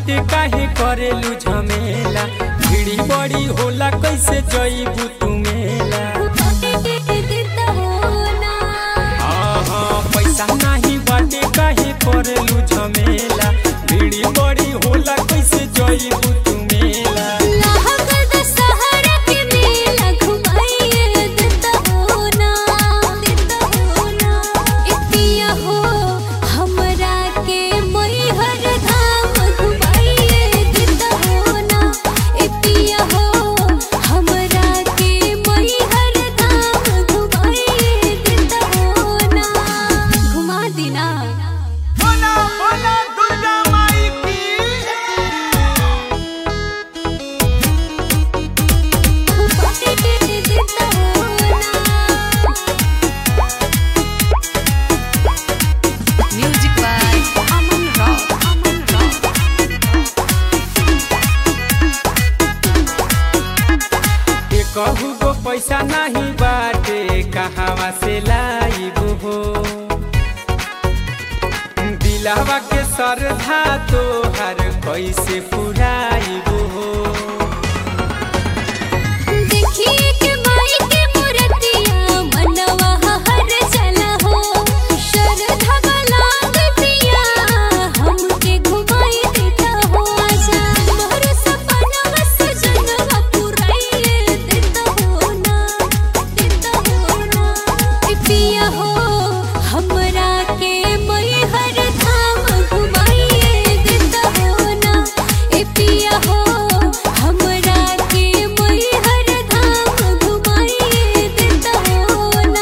बाटे काहे करेलू झमेला भीड़ी बड़ी होला कैसे जईबू तू मेला हाँ हाँ पैसा नहीं बाटे काहे करेलू झमेला भीड़ी बड़ी होला कैसे जईबू तू मेला बोला बोला दुर्गा माई की Music by Aman Rock. Aman Rock. के कहू गो पैसा नहीं बाटे कहवा से लाइबू हो दिलावा के सरधा तोहर कैसे पुराइबू हो देखिए के माई के मूर्तिया मनवा हर चला हो श्रद्धा वाला गतिया हमके घुमाई देता हो आजा मोर सपना सजनवा पुराई देता हो ना देता हो ना ए पिया हो हमरा के मई हर धाम घुमाई देता हो ना ए पिया हो हमरा के मई हर धाम घुमाई देता हो ना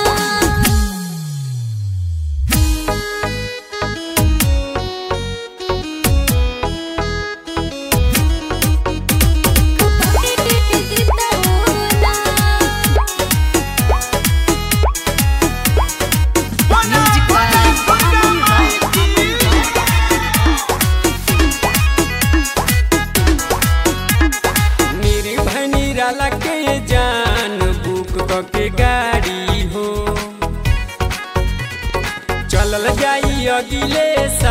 बोला Music by बोला दुर्गा Aman माई Rock. की मेरी भनी राला के जान बुक क के गाड़ी हो चलल जाई अगिले